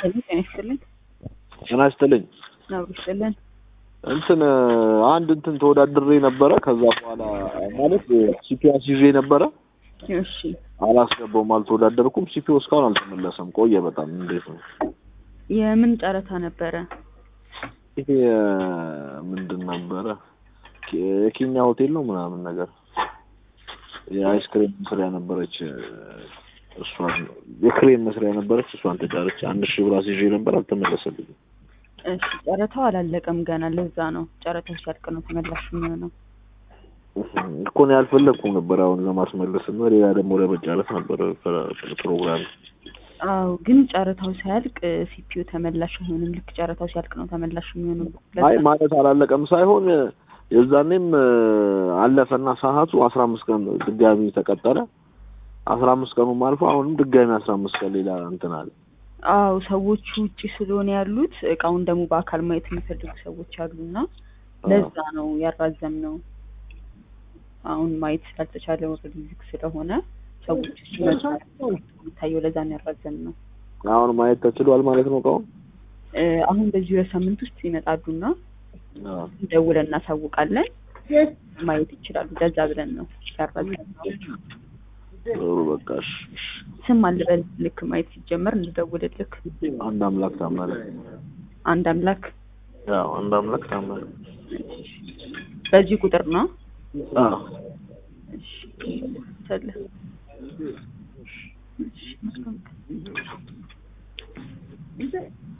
ሄሎ ጤና ይስጥልኝ። ጤና ይስጥልኝ። አብሮ ይስጥልን። እንትን አንድ እንትን ተወዳድሬ ነበረ። ከዛ በኋላ ማለት ሲፒያስ ይዤ ነበረ እሺ አላስገባውም፣ አልተወዳደርኩም። ሲፒኦ እስካሁን አልተመለሰም። ቆየ በጣም እንዴት ነው የምን ጨረታ ነበረ? ይሄ ምንድን ነበረ? የኬኛ ሆቴል ነው ምናምን ነገር የአይስክሬም መስሪያ ነበረች። እሷን የክሬም መስሪያ ነበረች። እሷን ተጫረች። አንድ ሺህ ብር አስይዤ ነበር፣ አልተመለሰልኝም። እሺ ጨረታው አላለቀም ገና። ለዛ ነው ጨረታው ሲያልቅ ነው ተመላሽ የሚሆነው። እኮ ነው ያልፈለግኩም ነበር አሁን ለማስመለስ እና ሌላ ደግሞ ለመጫረት ነበር ፕሮግራም። አዎ ግን ጨረታው ሲያልቅ ሲፒዩ ተመላሽ አይሆንም። ልክ ጨረታው ሲያልቅ ነው ተመላሽ የሚሆነው። አይ ማለት አላለቀም ሳይሆን የዛኔም አለፈና ሰዓቱ አስራ አምስት ቀን ድጋሚ ተቀጠለ። አስራ አምስት ቀኑም አልፎ አሁንም ድጋሚ አስራ አምስት ቀን ሌላ እንትን አለ። አዎ ሰዎቹ ውጪ ስለሆነ ያሉት እቃውን ደግሞ በአካል ማየት የሚፈልጉ ሰዎች አሉና ለዛ ነው ያራዘም ነው። አሁን ማየት ስላልተቻለ ኦልሬዲ ዝግ ስለሆነ ሰዎች ሲመጡ የሚታየው ለዛ ነው ያራዘም ነው። አሁን ማየት ተችሏል ማለት ነው እቃውን እ አሁን በዚህ ሁለት ሳምንት ውስጥ ይመጣሉና ደውለን እናሳውቃለን። ማየት ይችላሉ። ለዛ ብለን ነው ያራዘም ነው። ጥሩ በቃ እሺ፣ እሺ። ስም አልበል ልክ ማየት ሲጀመር እንደደውልልክ አንድ አምላክ ታመነ። አንድ አምላክ ያው አንድ አምላክ ታመነ። በዚህ ቁጥር ነው። አዎ እሺ ሰለ እሺ መልካም ቀን።